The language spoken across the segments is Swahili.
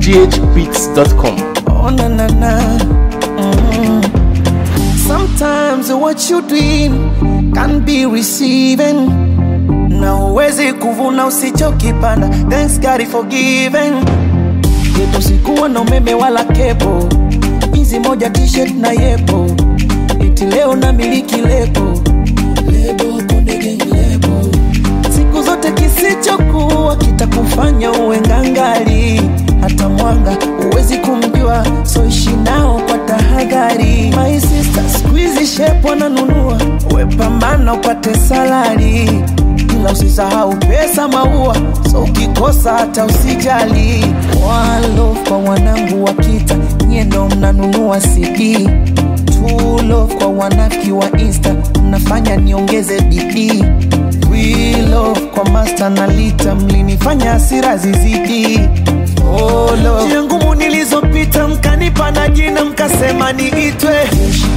ghbeats.com. Oh na na na. Mm. Sometimes what you doing can be receiving. Na uwezi kuvuna usichokipanda. Thanks God is forgiven. Yetu sikuwa na umeme wala kebo. Hizi moja t-shirt na yepo. Iti leo na miliki lebo. Lebo konde gang lebo. Siku zote kisichokuwa kitakufanya uwe ngangali. Hata mwanga huwezi kumjua, so ishi nao kwa tahadhari. My sister, squeeze shape wananunua, we pambana upate salari, ila usisahau pesa maua, so ukikosa hata usijali. One love kwa wanangu wa kita, nyie ndo mnanunua CD True love kwa wanafiki wa insta mnafanya niongeze bidii We love kwa master na lita mlinifanya hasira zizidi oh, love. njia ngumu nilizopita mkanipa na jina mkasema niitwe jeshi.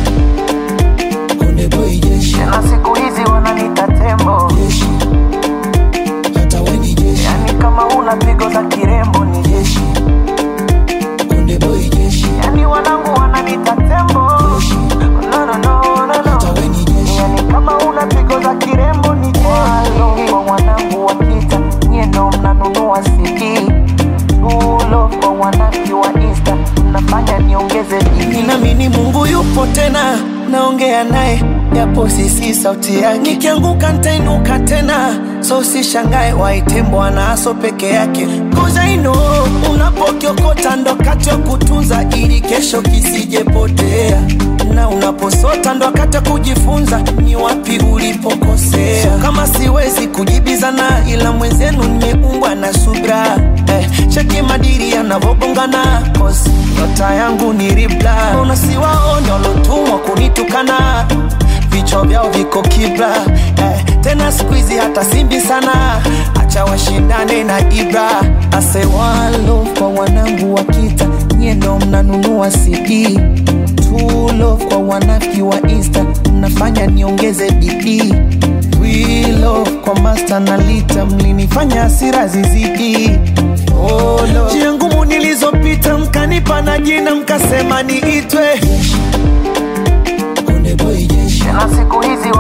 Konde boy jeshi. na siku hizi wananita tembo jeshi. hata we ni jeshi. yani kama una pigo za kirembo ni jeshi Konde boy jeshi. yani wanangu wananita tembo jeshi. No, no, no, no, no. hata we ni jeshi. yani kama una pigo za kirembo ni jeshi Walo kwa wanangu wa kita nyie ndo mnanunua CD Tulo kwa wanaki wa insta mnafanya niongeze bidii Ninaamini Mungu yupo tena naongea naye japo sisi sauti yake nikianguka nitainuka tena so usishangae waite bwana aso peke yake Cause I know unapokiokota ndo kati ya kutunza ili kesho kisijepotea na unaposota ndo wakati wa kujifunza ni wapi ulipokosea so, kama siwezi kujibizana ila mwenzenu nimeumbwa na subra eh, cheki madiri yanavogongana cause nyota yangu ni ribla unasiwaone walotumwa kunitukana vichwa vyao viko kibla eh, tena skuizi hata simbi sana acha washindane na ibra ase walo kwa wanangu wa kita nyie ndo mnanunua cd True love kwa wanafiki wa insta mnafanya niongeze bidii We love kwa master na lita mlinifanya hasira zizidi oh, love. njia ngumu nilizopita mkanipa na jina mkasema niitwe Konde boy jeshi. na siku hizi